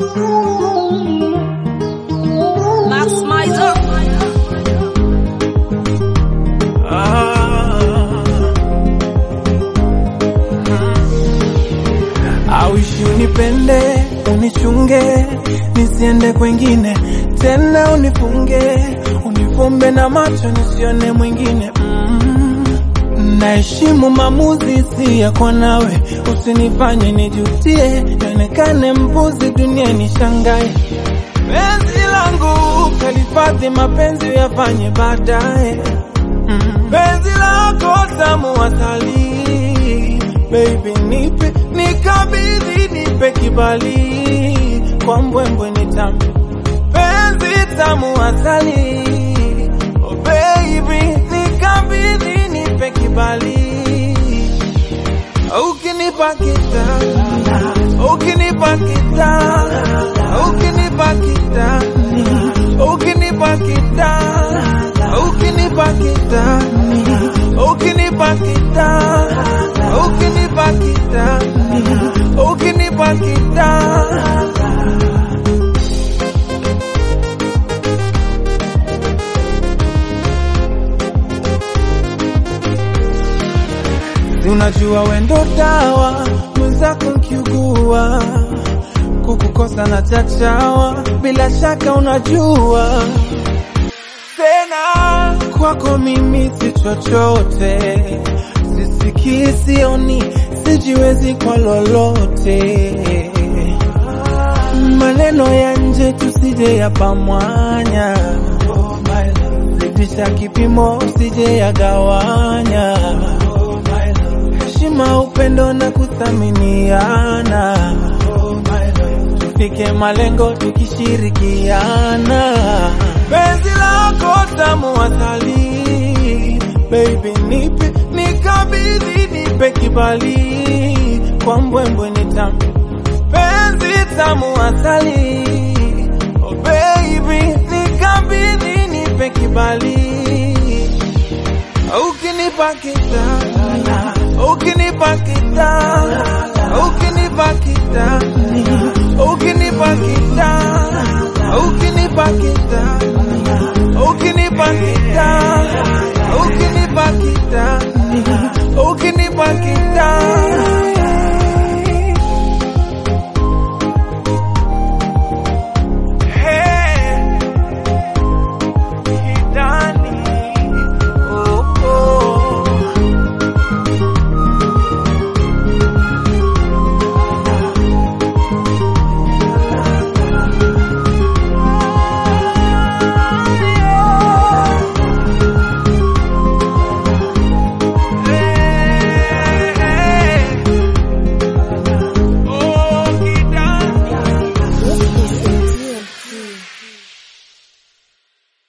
Max Mizer. Auishi unipende, unichunge, nisiende kwengine tena, unifunge, unifumbe na macho nisione mwingine mm. Naheshimu maamuzi si yako nawe, usinifanye nijutie, nionekane mpuzi, dunia nishangae. Penzi langu kalifadhi, mapenzi yafanye baadaye mm. Penzi lako tamu asali, baby nipe, nikabidhi, nipe kibali, kwa mbwembwe ni tamu, penzi tamu asali, oh baby nikabidhi, nipe kibali, ukinipa kitani, ukinipa kitani, ukinipa kitani, ukinipa kitani, ukinipa kitani, ukinipa kitani, ukinipa kitani, ukinipa kitani. Si unajua wendo dawa mwenzako nkiugua kukukosa na chachawa, bila shaka unajua tena kwako mimi si chochote, sisikii, sioni, sijiwezi kwa lolote. Maneno ya nje tusije yapamwanya, zidisha kipimo usije yagawanya. Heshima, upendo na kuthaminiana, tufike malengo tukishirikiana. Penzi lako tamu asali, baby nipe, nikabidhi, nipe kibali, kwa mbwembwe ni tamu, penzi tamu asali, oh baby nikabidhi, nipe kibali, ukinipa kitana, ukinipa kitana, ukinipa kitana